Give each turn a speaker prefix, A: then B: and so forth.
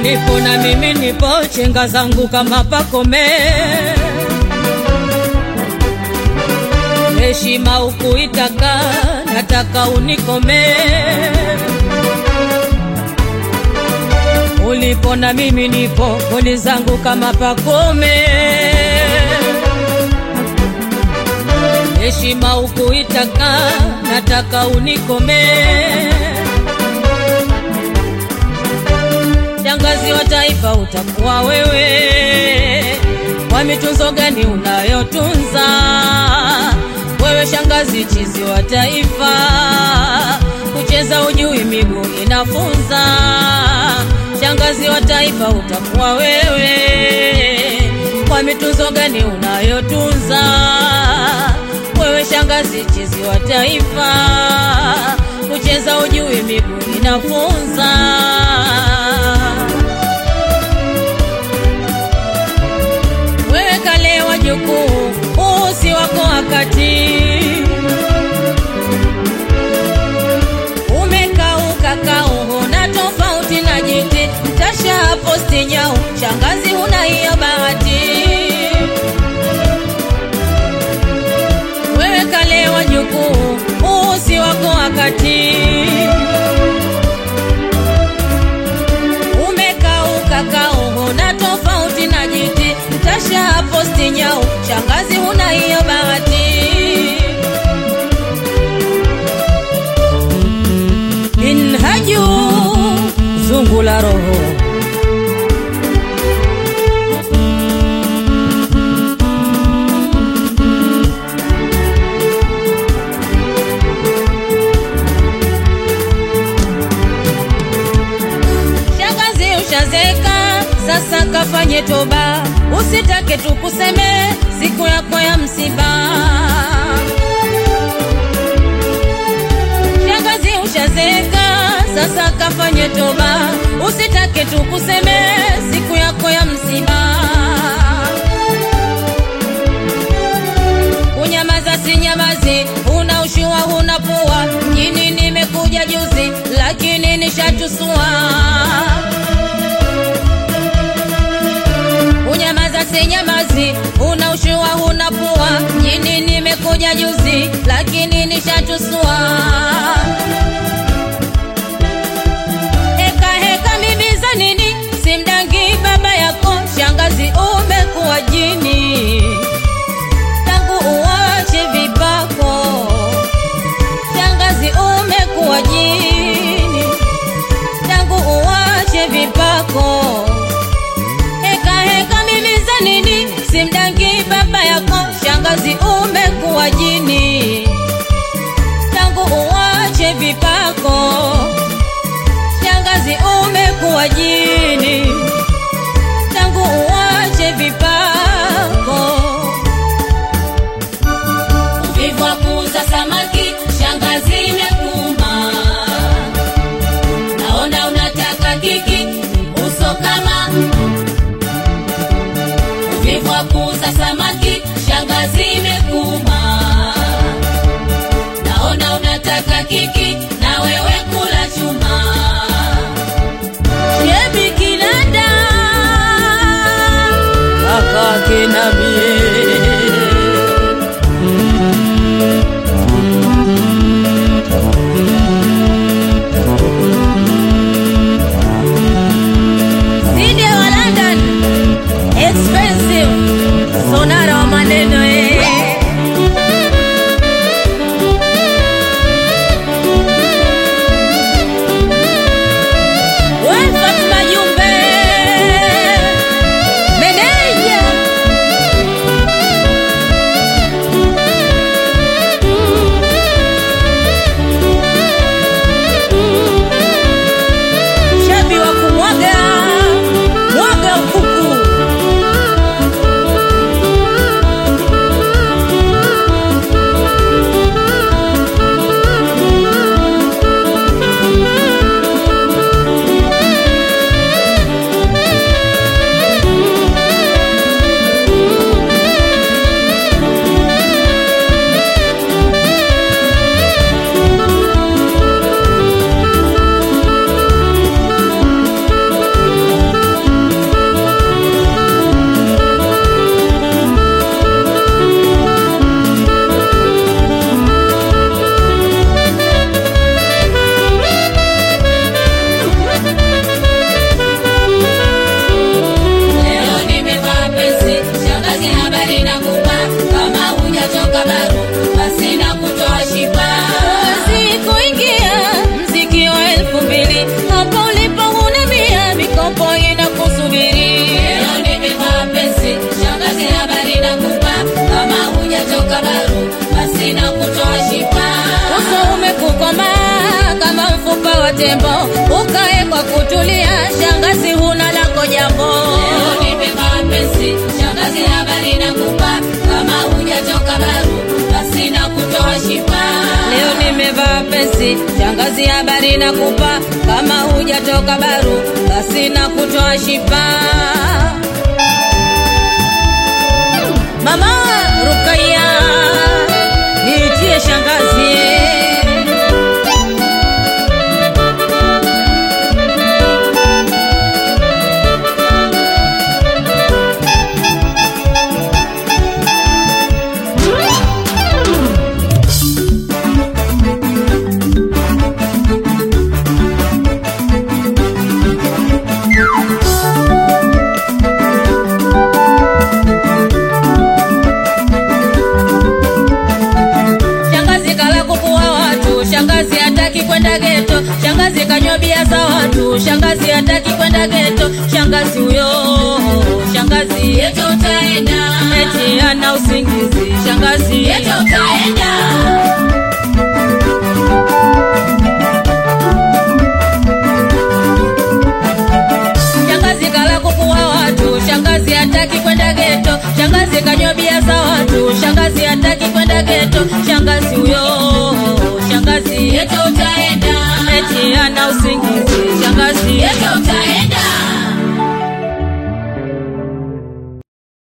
A: Ulipo na mimi nipo, chenga zangu kama pakome. Heshima ukuitaka, nataka unikome. Ulipo na mimi nipo, goli zangu kama pakome. Heshima ukuitaka, nataka unikome. Shangazi wa taifa utakuwa wewe, kwa mitunzo gani unayotunza wewe? Shangazi chizi wa taifa, kucheza ujui, miguu inafunza. Shangazi wa taifa utakuwa wewe, kwa mitunzo gani unayotunza wewe? Shangazi chizi wa taifa, kucheza ujui, miguu inafunza. Wewe kale wajukuu, usi wako wakati umekauka kauho na tofauti na jiti, mtasha posti nyau, shangazi huna hiyo bahati. Wewe kale wajukuu, usi wako wakati umekauka kauho na tofauti na jiti, mtasha posti nyau, shangazi huna hiyo bahati. Minhaju zungu la roho Shangazi ushazeka, sasa kafanye toba, usitake tukuseme siku yako ya msiba. Shangazi ushazeka, sasa kafanye toba, usitake tukuseme siku yako ya msiba. Unyamaza si nyamazi, una ushua huna pua, mjini nimekuja juzi, lakini nishatusua. Unyamaza si nyamazi, una ushua huna pua, mjini nimekuja juzi, lakini nishatusua. Heka heka mimi za nini, simdangi baba yako, shangazi umekuwa jini tangu uwache vipako, shangazi umekuwa jini, tangu uwache vipako. Heka heka mimi za nini, simdangi baba yako, shangazi umekuwa jini, tangu uwache vipako, shangazi umekuwa jini, tangu uwache vipako.
B: Uvivu wa kuuza samaki, shangazi imekuuma. Naona unataka kiki, uso kama. Uvivu wa kuuza samaki, shangazi imekuuma. Naona unataka kiki, na wewe kula chuma.
A: Shebi Kinanda kaka kinabie Zidi wa London expensive sonara wa maneno eh tembo, ukae kwa kutulia, shangazi huna lako jambo.
B: Leo nimevaa pensi, shangazi habari nakupa, kama hujatoka baru basi na kutoa shifa.
A: Leo nimevaa pensi, shangazi habari nakupa, kama hujatoka baru, basi na kutoa shifa. Mama